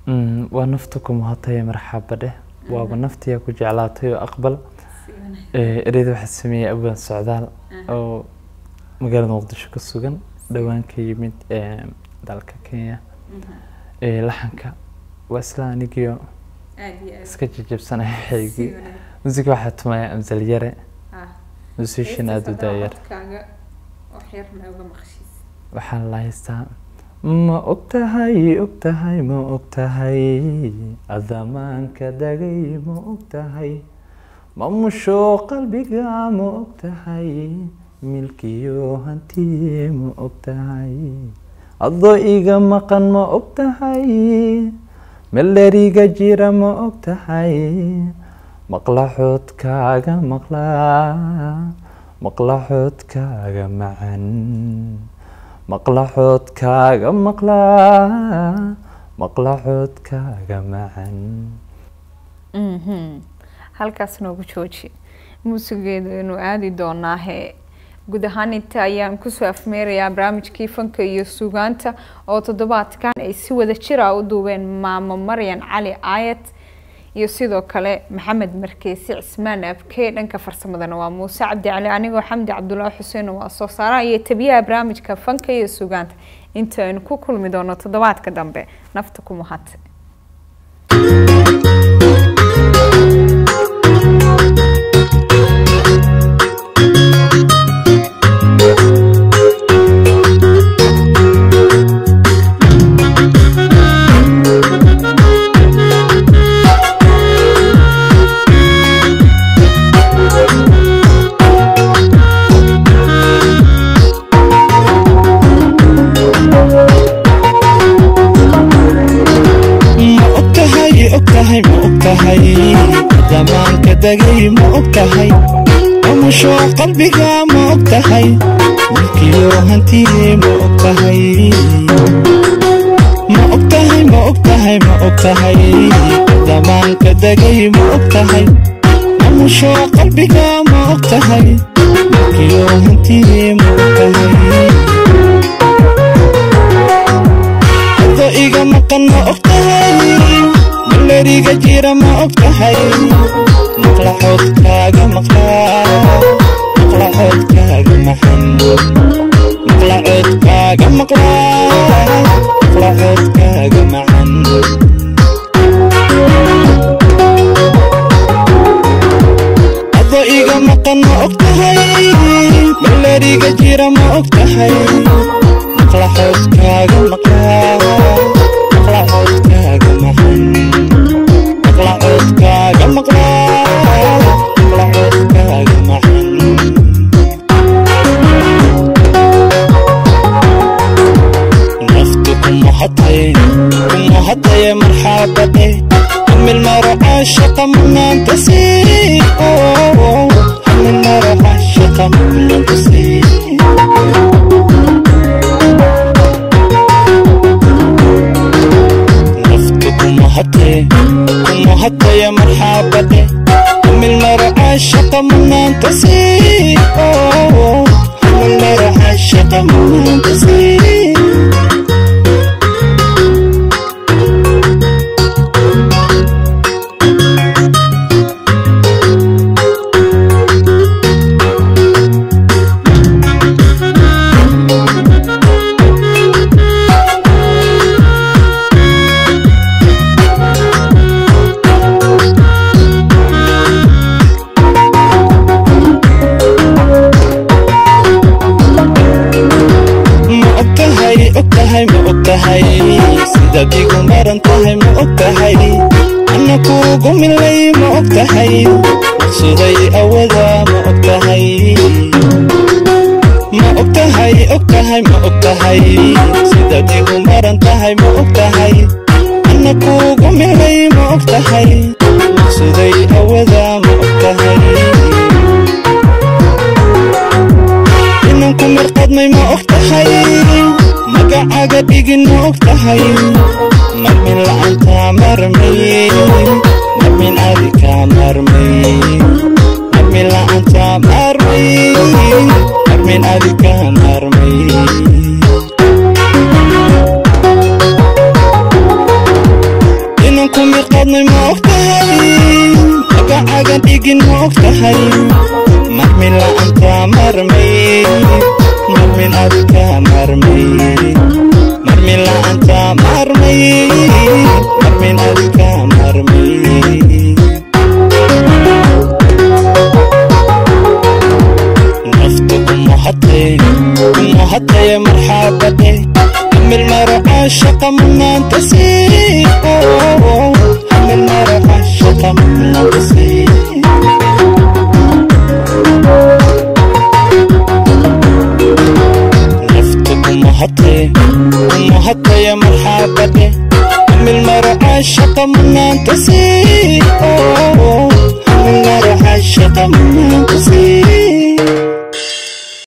Mm, waa nafta ku muhatay marxaba dheh waaba naftiyaa ku jeclaatay oo aqbal Eh, ereyada waxaa sameeyey abaan socdaal oo magaalada muqdisho ka sugan dhowaan ka yimid eh, dalka kenya Eh, laxanka waa isla anigiyo iska jajabsanaya xeygii musiga waxaa tumaya amsal yare musician aada u daayar waxaan la haystaa ma ogtahay ogtahay ma ogtahay adamaanka dagay ma ogtahay ma musho qalbiga ma ogtahay milkiyo hantiye ma ogtahay adoo iga maqan ma ogtahay meldheriga jira ma ogtahay maqla xoodkaaga maqlaa maqla xoodkaaga macan maqla xoodkaaga maqlaa maqla xoodkaaga macan Mhm. halkaas noogu jooji muusigeedu inuu aadi doonaahe guud ahaan inta ayaan kusoo afmeerayaa barnaamijkii fanka iyo sugaanta oo toddobaadkan ay si wada jira u duubeen maamo maryan cali aayad iyo sidoo kale maxamed markeesi cismaan abke dhanka farsamadana waa muuse cabdi cali anigoo xamdi cabdulaahi xuseen waa soo saaraha iyo tabiyaha barnaamijka fanka iyo sugaanta inta aynu ku kulmi doono toddobaadka dambe nafta ku mahad ma ogtahay ogtahay ma ogtahay zamaanka degay ma ogtahay amusho qalbiga ma ogtahay milkiyo hantiye ma ogtahay ma ogtahay ma ogtahay ma ogtahay zamaanka degay ma ogtahay amusho qalbiga ma ogtahay milkiyo hantiye ma ogtahay ado iga maqan ma ogtahay maleriga jira ma ogtahay maqla xoodkaaga maqlaa maqla xoodkaaga maxan maqla xoodkaaga maqlaa maqla xoodkaaga maxan ado iga maqan ma ogtahay maleriga jira ma ogtahay maqla xoodkaaga maqlaa maqla xoodkaaga maxan maqla xoodkaaga maqlaa maqla xoodkaaga maxan naftu kumuhatay kumuhataya marxabade hamil maro caashaqa manaanta sii hamil maro caashaqa manaanta sii naftu kumuhatay kumuhataya marxabade hamil maro caashaqa manaanta sii hamil maro caashaqa manaanta sii ma ogtahay ogtahay ma ogtahay sidaad igu maran tahay ma ogtahay ana kuugu milay ma ogtahay maqsuday awada ma ogtahay ma ogtahay ogtahay ma ogtahay sidaad igu maran tahay ma ogtahay ana kuugu milay ma ogtahay maqsuday awada ma ogtahay inanku mirqadmay ma og tahay magacaaga dhigin ma og tahay marmin la'aanta marmay marmin adika marmay marmin la'aanta marmay marmin adika marmay qaadnay ma og tahay magacagan dhigin ma og tahay marmin la'aanta marmay marmin adka marmay marmin la'aanta marmay marmin adka marmay naftu umuhatay umuhatay marxabade hamil maro caashaqa mudnaanta sii hamil maro caashaqa mudnaanta sii naftu umuhatay umuhatay marxabade hamil maro caashaqa mudnaanta sii hamil maro caashaqa mudnaanta sii